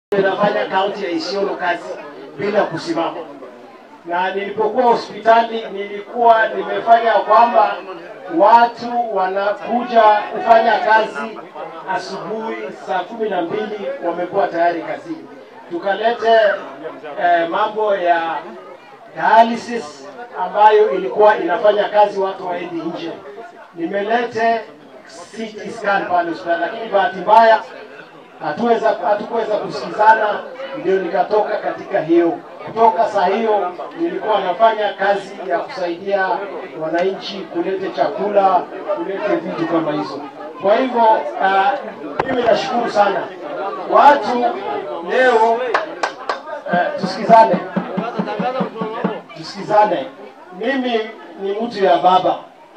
inafanya kaunti ya Isiolo kazi bila kusimama, na nilipokuwa hospitali nilikuwa nimefanya kwamba watu wanakuja kufanya kazi asubuhi saa kumi na mbili wamekuwa tayari kazini. Tukalete eh, mambo ya dialysis ambayo ilikuwa inafanya kazi watu waendi nje. Nimelete CT scan pale hospitali, lakini bahati mbaya hatuweza hatukuweza kusikizana, ndio nikatoka katika hiyo. Kutoka saa hiyo nilikuwa nafanya kazi ya kusaidia wananchi kulete chakula, kulete vitu kama hizo. Kwa hivyo uh, mimi nashukuru sana watu leo uh, tusikizane, tusikizane. Mimi ni mtu ya baba,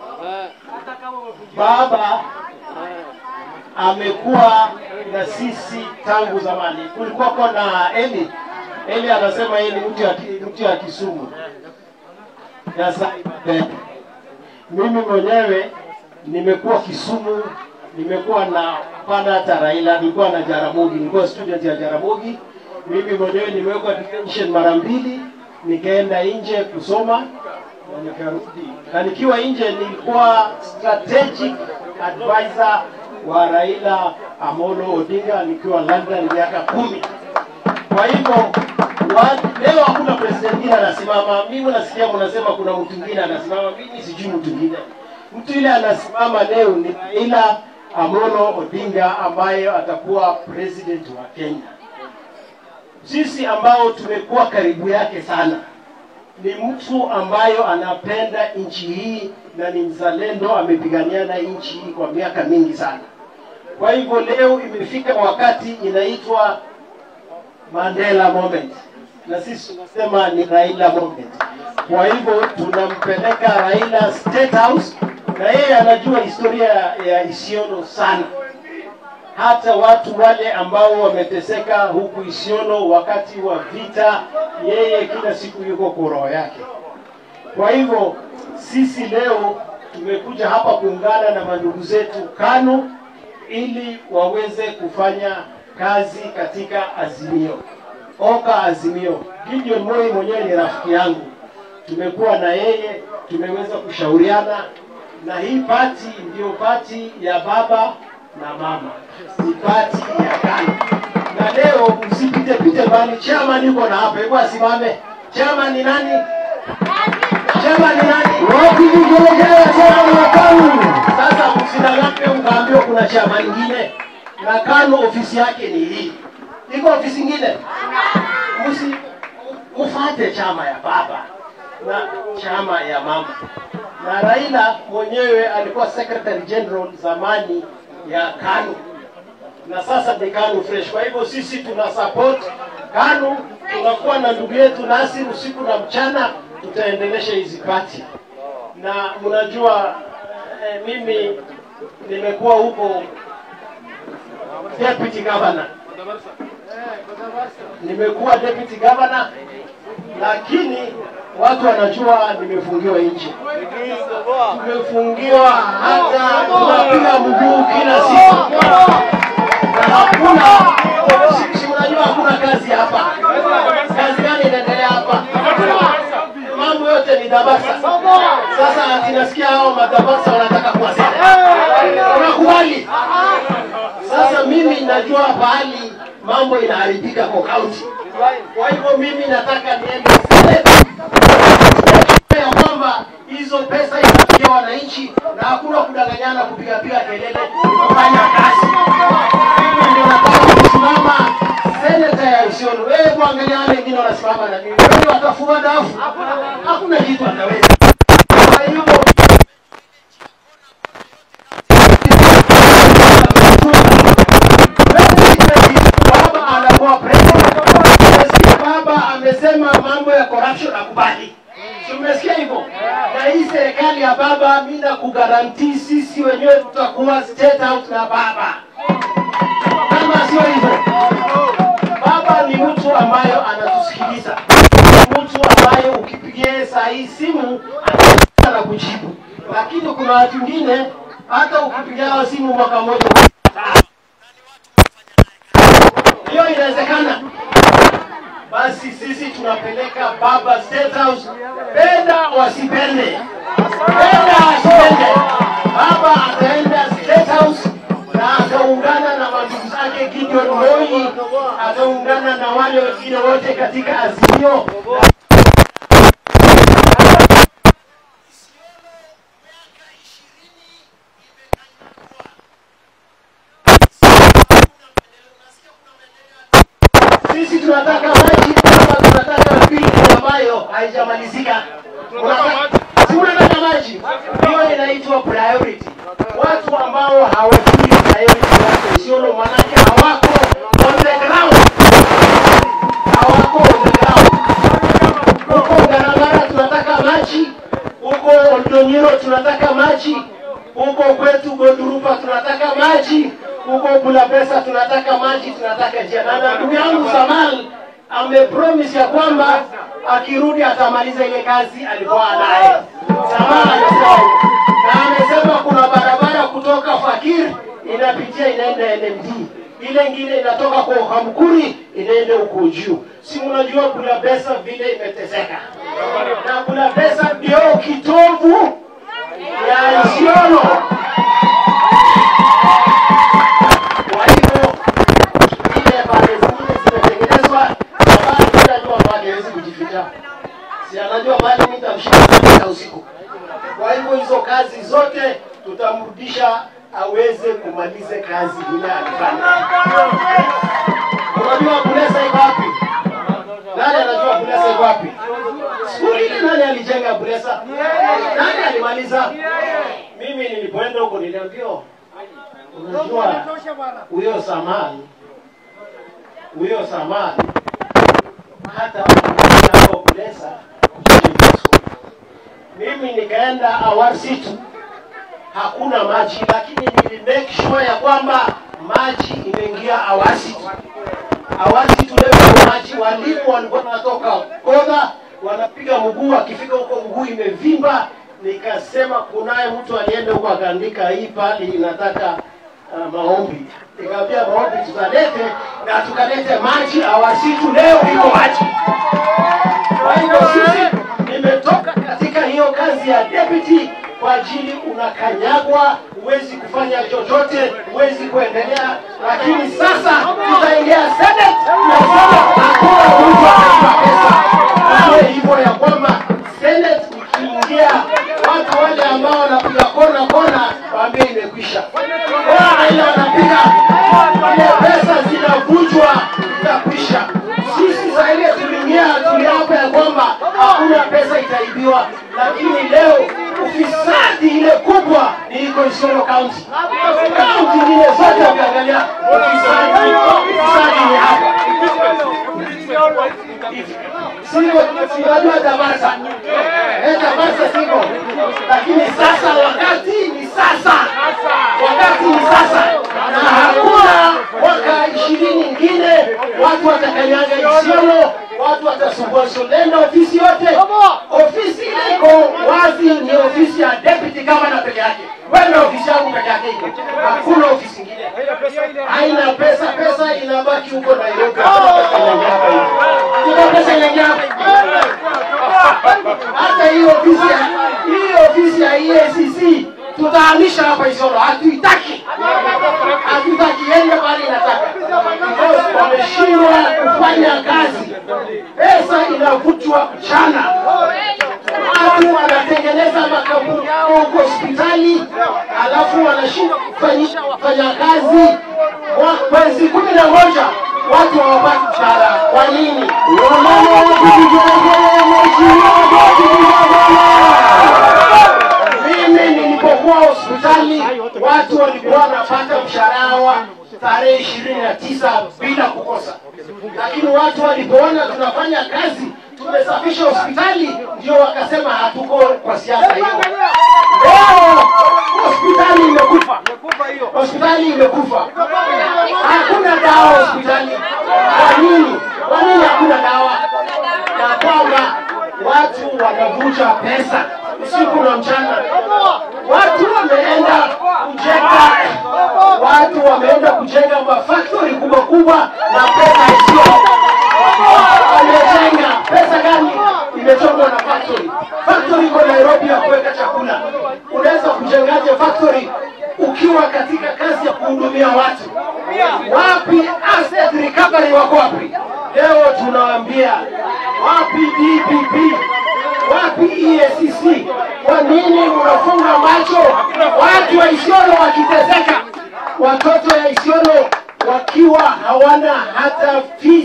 baba amekuwa na sisi tangu zamani. Kulikuwako na Eli. Eli anasema yeye ni mtu ya, mtu ya Kisumu ya Saipe. Mimi mwenyewe nimekuwa Kisumu, nimekuwa na pana hata Raila, nilikuwa na Jaramogi, nilikuwa student ya Jaramogi. Mimi mwenyewe nimewekwa detention mara mbili, nikaenda nje kusoma na nikarudi, na nikiwa nje nilikuwa strategic advisor wa Raila Amolo Odinga nikiwa London miaka kumi. Kwa hivyo wa- leo hakuna president mwingine anasimama. Mimi nasikia mnasema kuna mtu mwingine anasimama, mimi sijui mtu mwingine. Mtu ile anasimama leo ni Raila Amolo Odinga ambaye atakuwa president wa Kenya. Sisi ambao tumekuwa karibu yake sana, ni mtu ambayo anapenda nchi hii na ni mzalendo, amepigania na nchi hii kwa miaka mingi sana. Kwa hivyo leo imefika wakati inaitwa Mandela moment, na sisi tunasema ni Raila moment. Kwa hivyo tunampeleka Raila State House, na yeye anajua historia ya Isiolo sana hata watu wale ambao wameteseka huku Isiolo wakati wa vita, yeye kila siku yuko kwa roho yake. Kwa hivyo sisi leo tumekuja hapa kuungana na mandugu zetu KANU ili waweze kufanya kazi katika Azimio, Oka Azimio. Gideon Moi mwenyewe ni rafiki yangu, tumekuwa na yeye, tumeweza kushauriana, na hii pati ndiyo pati ya baba na mama, ni pati ya KANU. Na leo msipite pite mbali, chama niko na hapa, hebu asimame. Chama ni nani? Chama ni nani? Wapi vigelegele chama la KANU? Sasa msidanganywe mkaambiwa kuna chama ingine, na KANU ofisi yake ni hii. Iko ofisi ingine? Msi mfate chama ya baba na chama ya mama. Na Raila mwenyewe alikuwa secretary general zamani ya KANU na sasa ni KANU fresh. Kwa hivyo sisi tuna support KANU, tunakuwa na ndugu yetu Nasir usiku na mchana, tutaendelesha hizi pati na mnajua eh, mimi nimekuwa huko deputy governor, nimekuwa deputy governor, lakini watu wanajua nimefungiwa nje, tumefungiwa hata tunapiga mguu kila siku na hakuna si, si unajua hakuna kazi hapa. Kazi gani inaendelea hapa? Mambo yote ni dabasa. Sasa tinasikia hao madabasa wanataka kuwa serikali. Unakubali? Sasa mimi najua pahali mambo inaharibika kwa kaunti. Kwa hivyo mimi nataka niende Senate ya kwamba hizo pesa inafikia wananchi na hakuna kudanganyana, kupigapiga kelele, ni kufanya kazi. Mimi ndio nataka kusimama seneta ya Isiolo. Wewe kuangalia wale wengine wanasimama na mimi, wewe watafua dafu, hakuna kitu ataweza. Kwa hivyo baba anakuwa president. Umesikia baba amesema mambo ya corruption akubali. Si umesikia hivyo? Na hii serikali ya baba, mimi nakugarantii sisi wenyewe tutakuwa state house na baba. Kama sio hivyo, baba ni mtu ambayo anatusikiliza, Ni mtu ambayo ukipigia saa hii simu ana kujibu, lakini kuna watu wengine hata ukipigia simu mwaka mmoja hiyo inawezekana. basi sisi tunapeleka baba State House, penda wasipende, penda wasipende, baba ataenda State House na ataungana na mandugu zake Gideon Moi, ataungana na wale wengine wote katika Azimio sisi tunataka maji kama tunataka pili ambayo haijamalizika. Unataka- Si unataka maji? Hiyo inaitwa priority. Watu ambao hawajui priority yako Isiolo, manake hawako on the ground, hawako on the ground. Huko Garagara tunataka maji, huko Oldonyiro tunataka maji, huko kwetu Godurupa tunataka maji, huko Bulabesa tunataka maji, tunataka njia. Na ndugu yangu Samal amepromise ya kwamba akirudi atamaliza ile kazi alikuwa naye. Samal amesema na amesema kuna barabara kutoka Fakir inapitia inaenda NMD ile ingine inatoka kwa Hamkuri inaenda huko juu. Si mnajua Bulabesa vile imeteseka, na Bulabesa ndio kitovu ya Isiolo. Kwa hivyo ile pande zingine zimetengenezwa, ambayo kila jua pale hawezi kujificha, si anajua pale mimi nitamshika katika usiku. Kwa hivyo hizo kazi zote tutamrudisha aweze kumalize kazi ile alifanya. Unajua Bulesa iko wapi? Nani anajua Bulesa iko wapi? Siku ile nani alijenga Bulesa? Nani alimaliza? Mimi nilipoenda huko niliambiwa, unajua huyo Samani, huyo Samani hata hapo Bulesa kujenga skuli. Mimi nikaenda Awarsitu hakuna maji, lakini nili make sure ya kwamba maji imeingia Awasitu. Awasitu leo kuna maji, walimu walikuwa wanatoka Kodha wanapiga mguu, wakifika huko mguu imevimba. Nikasema kunaye mtu alienda huko akaandika hii pale inataka uh, maombi. Nikamwambia maombi tutalete na tukalete maji Awasitu, leo iko maji. Kwa hivyo sisi nimetoka katika hiyo kazi ya deputy kwa ajili unakanyagwa, huwezi kufanya chochote, huwezi kuendelea. Lakini sasa tutaingia Senate na Senate hakuna mtu atalipa pesa. Iwe hivyo ya kwamba Senate ikiingia, watu wale ambao wanapiga kona kona waambie imekwisha. Kona ile wanapiga ile pesa zinavunjwa, itakwisha. Sisi saa ile tuliingia, tuliapa ya kwamba hakuna pesa itaibiwa, lakini leo ufisadi ile kubwa ni iko Isiolo County. Kaunti nyingine zote ukiangalia ufisadi, ufisadi ni hapa. Siko sinajua Damasa, eh, Damasa siko, lakini sasa wakati ni sasa, wakati ni sasa, na hakuna mwaka ishirini ingine watu watakanyaga Isiolo, watu watasumbua Solenda, ofisi yote, ofisi ile iko wazi, ni ofisi ya deputy governor peke yake. Wewe na ofisi yangu peke yake iko, hakuna ofisi ingine, haina pesa. Pesa inabaki huko Nairobi, hakuna pesa inaingia hapa hivi, hakuna pesa inaingia hapa hivi hata hiyo ofisi ya hiyo ofisi ya EACC tutahamisha hapa Isiolo, hatuitaki, hatutaki, ende bali inataka because wameshindwa kufanya kazi, pesa inavutwa mchana, watu wanatengeneza makampuni yao huko hospitali, alafu wanashindwa kufanyisha wafanyakazi Mwa- mwezi kumi na moja watu hawapati mshahara. Kwa nini? Wamama wakijigeragere mheshimiwa Mimi nilipokuwa hospitali watu walikuwa wanapata mshahara wa tarehe ishirini na tisa bila kukosa, lakini watu walipoona tunafanya kazi, tumesafisha hospitali, ndio wakasema hatuko kwa siasa hiyo. Leo hospitali imekufa, hospitali imekufa, hakuna dawa hospitali. Kwa nini? Kwa nini hakuna dawa? Ya kwamba watu wanavuja pesa usiku na mchana. Watu wameenda kujenga, watu wameenda kujenga mafaktori kubwa kubwa na pesa isiyo wame wako wapi? Leo tunawaambia wapi DPP, wapi EACC? Kwa nini mnafunga macho watu wa Isiolo wakiteseka, watoto ya Isiolo wakiwa hawana hata fees?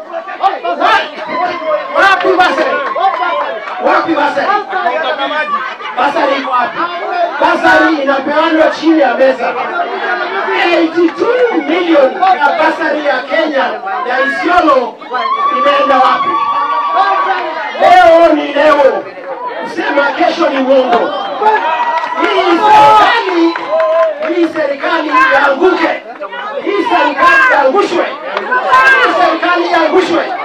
Wa- Wapi basari? Wapi basari? Basari iko wapi? Basari inapeanwa chini ya meza. 82 million ya basari ya Kenya ya Isiolo inaenda wapi? Leo ni leo, kusema kesho ni uongo. Hii serikali, hii serikali ianguke, hii serikali iangushwe, hii serikali iangushwe.